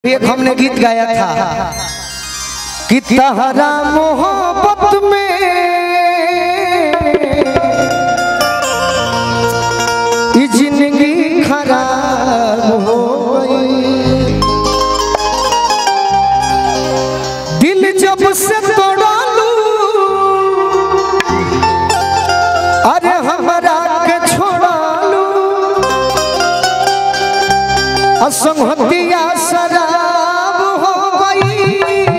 एक हमने गीत गाया था कि तहरा मोहब्बत में ई जिंदगी खराब हो गई दिल जब से तोड़ा लू अरे हमरा के छोड़ा लू असंगतिया शराब हो गई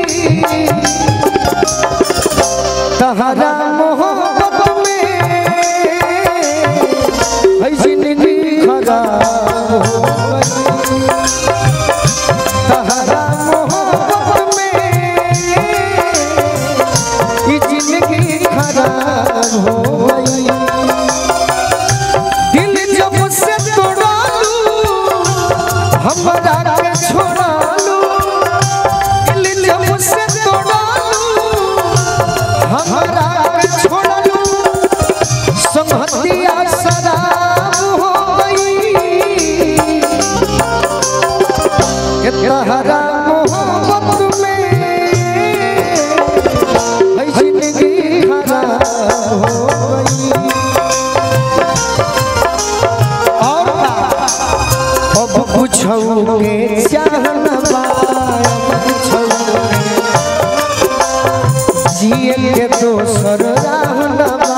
तहरा मोहब्बत में है जिंदगी खराब हो गई तहरा मोहब्बत में ये जिंदगी खराब हो गई दिल जब से तोड़ा लू हमरा के छोड़ा लू दिल जब से तोड़ा लू हमरा के छोड़ा लू संगतिया शराब हो गई के तहरा मोहब्बत में है जिंदगी खराब हो गई और का? अब पूछौ के चाहन बा पूछौ जिए के दोसर राहन बा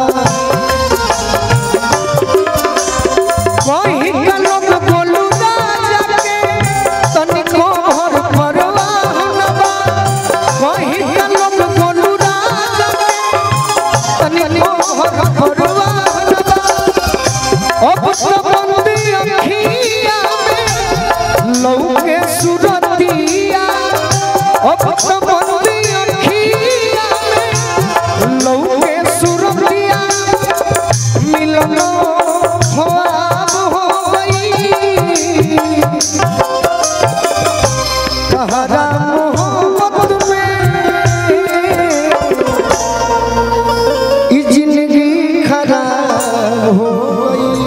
कहीं कलम बोलू राजा के तनिको भर परवाह न बा कहीं कलम बोलू राजा के तनिको भर परवाह न बा अब तो बंदी अखिया में लौके सुरतिया अब तो बंदी अखिया में लौके सुरतिया मिलनो ख्वाब हो गई तहरा मोहब्बत में ई जिंदगी खराब हो गई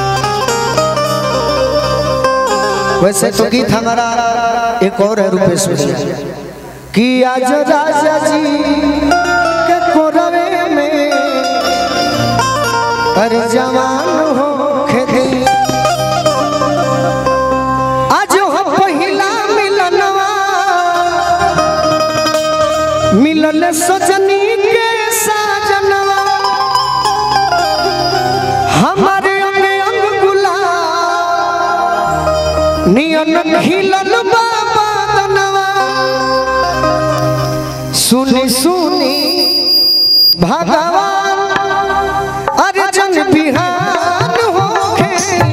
वैसे तो गीत हमारा एक और है रुपेश भैया कि आज राजा जी के कोरवे में अरे जवान हो खेदे आज हो पहिला मिलनवा मिलल सजनी के साजनवा हमारे अंग अंग गुलाब नियन खिलल बाबा दनवा सुनी सुनी भगवान अर्जन बिहान होखे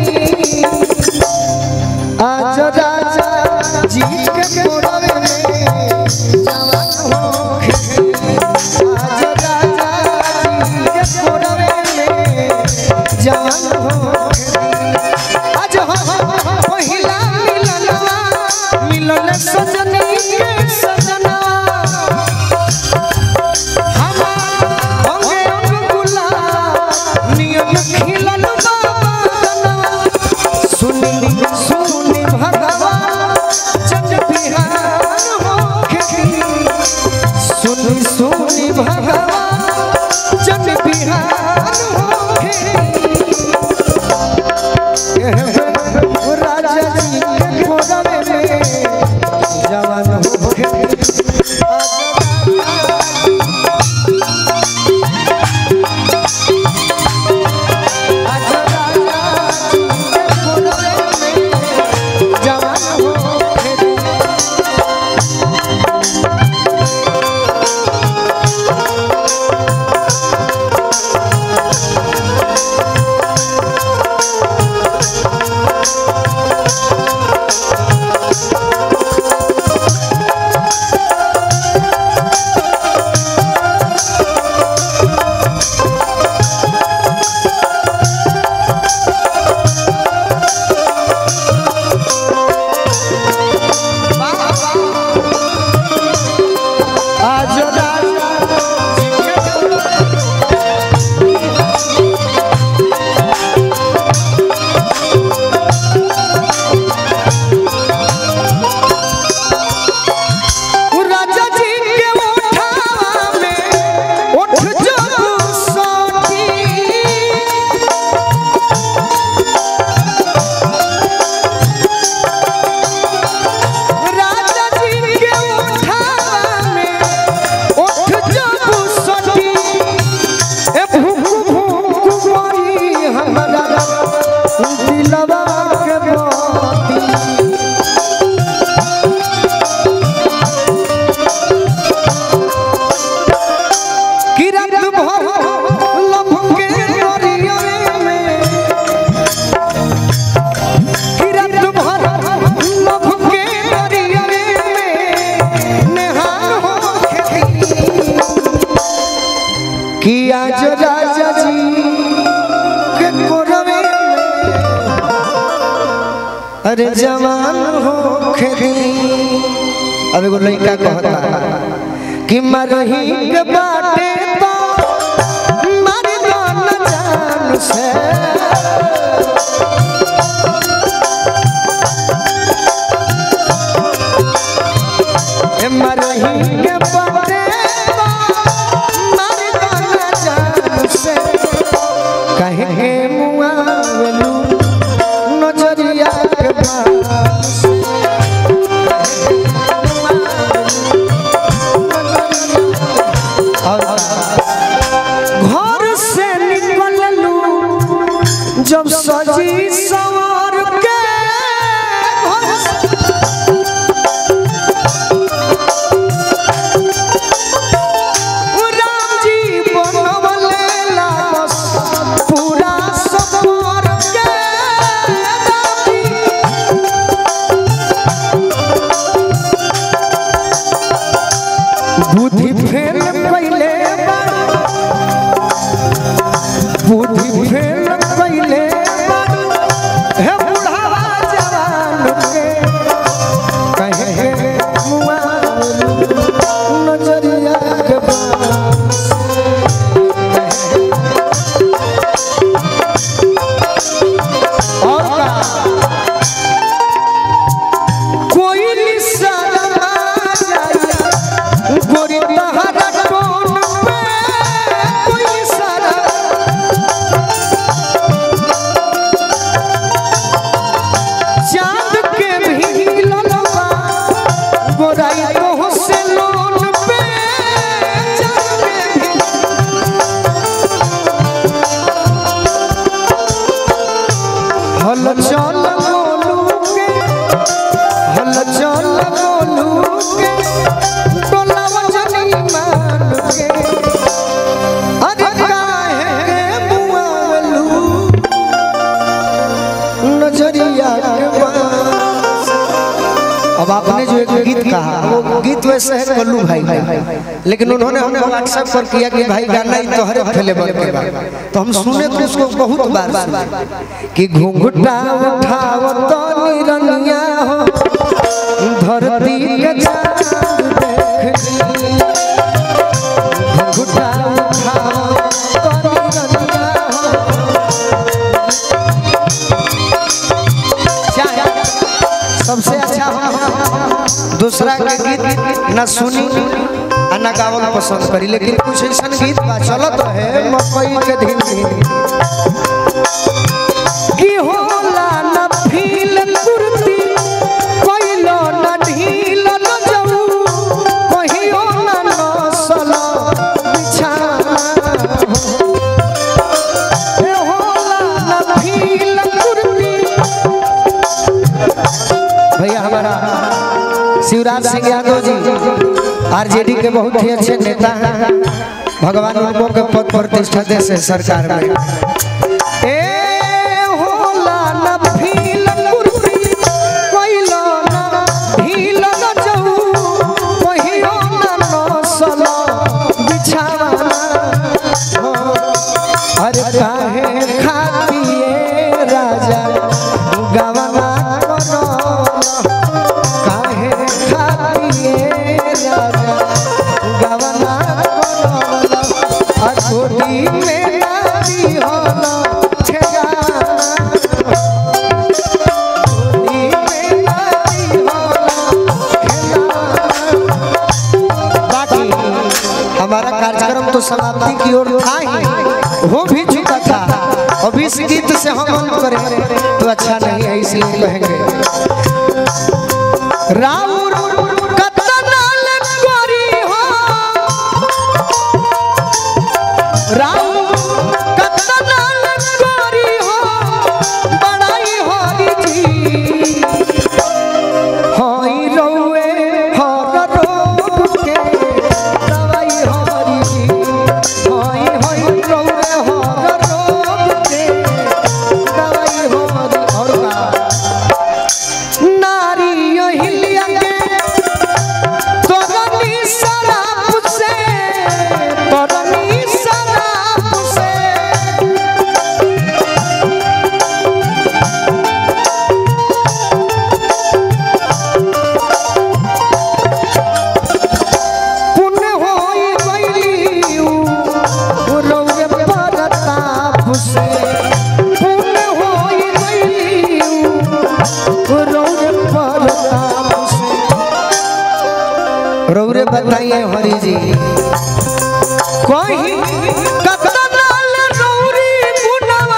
आज राजा जी के कोरवे में जवान होखे आज राजा जी के कोरवे में जवान होखे आज हो पहिला मिलनवा मिलन सजनी के सजना राजा जी के कोरवे में जवान अरे जवान हो खेदी अब एगो लड़का कहता कि मरही के बाटे तो मर दो न जान से ए मरही के बाटे तो मर दो न जान से कहे के मुआवलू नजरिया के पास घर से निकललू जब सजी सवार के घर से राम जी बनवले लाबस पूरा सवार के राम जी बुद्धि फेल पहले बुद्धि फेल पहले हे बुढ़ावा जवान के कहे हे मुआ नजरिया के पास और का कोई निशाना जाए गोरी तहरा टोन पे कोई निशाना चांद के भी ललवा गोराई तो से लोन पे चांद के भी हल चल गोलू के हल चल गोलू के टोला वजनी मान के अरे काहे के बुआलू नजरिया के पास अब आपने जो एक गीत कहा वो गीत वैसे है कल्लू भाई लेकिन उन्होंने हमें व्हाट्सएप पर किया कि भाई गाना ही तोहरे अवेलेबल के बा तो हम सुने तो उसको बहुत बार सुने कि घुंघटा उठाव तो निरनिया हो धरती के चांद देख ली। घुंघटा उठाव तो निरनिया हो चाहे सबसे अच्छा हम दूसरा के गीत न सुनी आ न गावल पसंद करी लेकिन कुछ ऐसा गीत बा चलत है मकई के धीन धीन की होला न फील कुर्ती कोइलो न ढील न जाऊ कहियो न नसल बिछाना ए होला न फील कुर्ती भैया हमारा शिवराज सिंह यादव जी आरजेडी के बहुत ही अच्छे नेता हैं भगवान उनको के पद प्रतिष्ठा दे से सरकार में ए होला न फील कुर्ती कोइलो न ढील न जाऊ कहियो न नसल बिछाना हो। अरे काहे खातिए राजा गवना करो काहे खातिए राजा गवना करो अछोटी में नारी होला ठेगाना छोटी में नारी होला ठेगाना बाकी हमारा कार्यक्रम तो समाप्ति की ओर था ही हो भी चुका था अब इस गीत से हम अंत करें तो अच्छा नहीं है इसलिए कहेंगे राउर कतनाल कोरी हो राउर कतनाल कोरी हो बड़ाई होरी जी होई रौए हर रोग के दवाई हरी जी होई होई रौए हर रोग के दवाई हरी और का नारी हिलिया के रौरे बताइए हरि जी कहीं कतनाल रौरी गुनवा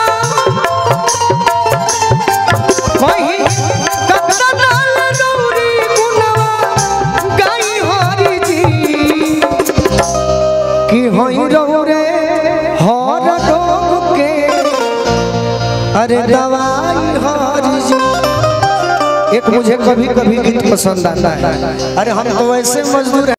कहीं कतनाल रौरी गुनवा गाई हरि जी कि होई रौरे हर रोग के अरे दवाई हरि जी एक मुझे कभी कभी गीत पसंद आता है अरे हम तो वैसे मजदूर हैं